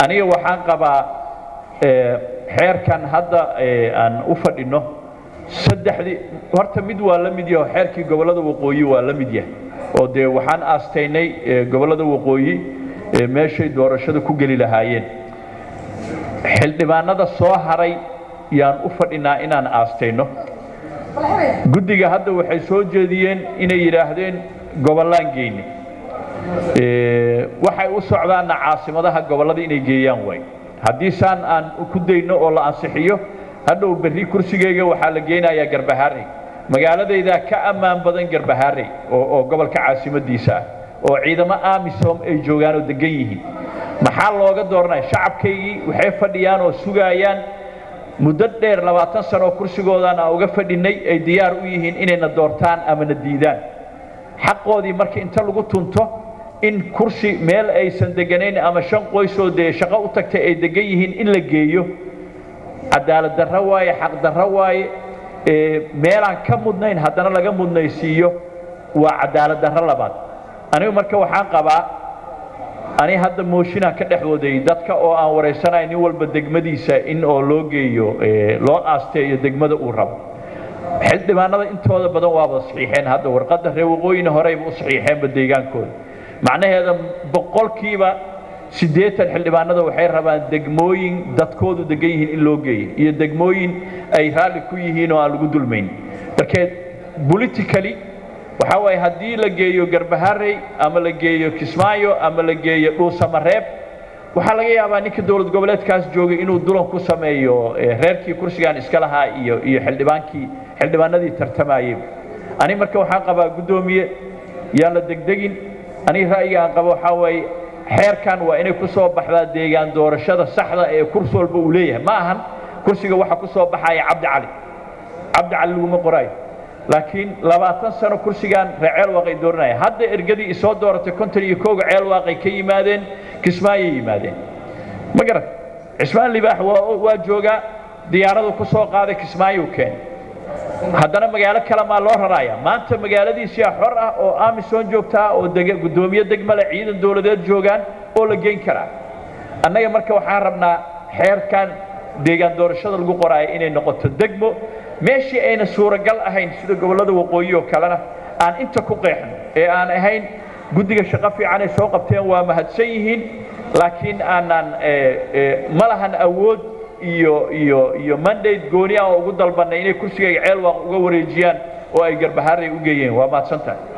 aniga waxaan qabaa xeerkan hadda aan u fadhino saddexdii horta mid waa la mid yaho xeerkii gobollada waqooyi waa la mid yahay oo dee waxaan aastaynay gobollada waqooyi meeshay doorashada ku geli lahaayeen xildhibaanada soo haray yaan u fadhinaa inaan aastayno guddiga hadda waxay soo jeediyeen inay yidhaahdeen gobollaan geyne waxay u socdaanna caasimadaha gobollada inay geeyaan waay haddii saan aan ku dayno oo la ansixiyo hadhow berri kursigeyga waxaa la geynayaa garbahaarey magaaladaydaa ka ammaan badan garbahaarey oo gobolka caasimadiisa ah oo ciidamo amisom ay joogaan oo degan yihiin maxaa looga dooranaya shacabkaygii waxay fadhiyaan oo sugaayaan muddo dheer labaatan sano oo kursigoodan aan uga fadhinay ay diyaar u yihiin inayna doortaan ama na diidaan xaqoodii marka inta lagu tunto in kursi meel aysan deganayn ama shan qoysoo dee shaqo u tagtay ay degan yihiin in la geeyo cadaalad darro waaye xaq darro waaye meelaan ka mudnayn haddana laga mudnaysiiyo waa cadaalad darro labaad anigu marka waxaan qabaa ani hadda mooshinaan ka dhex waday dadka oo aan waraysanay nin walba degmadiisa in oo loo geeyo loo aasteeyo degmada uu rabo xildhibaanada intooda badan waaba saxiixeen hadda warqadda reer waqooyina horeyba u saxiixeenba deegaankooda macnaheeda boqolkiiba siddeetan xildhibaanada waxay rabaan degmooyin dadkoodu degan yihiin in loo geeyo iyo degmooyin ay raalli ku yihiin oo aan lagu dulmayn markeed politically waxaa waaye haddii la geeyo garbaharey ama la geeyo kismaayo ama la geeyo dhuusamareeb waxaa laga yaabaa ninka dowlad goboleedkaas joogay inuu dulan ku sameeyo reerkii kursigaan iska lahaa iyo iyo xildhibaankii xildhibaanadii tartamayey ani marka waxaan qabaa guddoomiye yaan la degdegin aniga ra'yiga aan qabo waxaa waaye xeerkan waa inay ku soo baxdaa deegaan doorashada saxda ee kursi walba uu leeyahay ma ahan kursiga waxa ku soo baxaya cabdi cali cabdi cali laguma qoraayo laakiin labaatan sano kursigaan reer ceelwaaqay dooranaya hadda ergadii isoo dooratay konton iyo kooga ceelwaaqay ka yimaadeen kismaayay yimaadeen ma garat cismaan libaax waa joogaa diyaaradu ku soo qaaday kismaayuu keenay haddana magaalo kale maa loo raraaya maanta magaaladiisiyaa xor ah oo amisom joogtaa oo guddoomiye degmale ciidan dowladeed joogaan oo la geyn karaa annaga marka waxaan rabnaa xeerkan deegaan doorashada lagu qoraayo inay noqoto degmo meeshii ayna suuragal ahayn sida gobollada waqooyi oo kalena aan inta ku qeexno ee aan ahayn guddiga shaqo fiican ay soo qabteen waa mahadsan yihiin laakiin aanaan ma lahan awood iyo iyo iyo mandate gooni ah oo ugu dalbanay inay kursigayga ceelwaaq uga wareejiyaan oo ay garbahaarey u geeyeen waa mahadsan tahay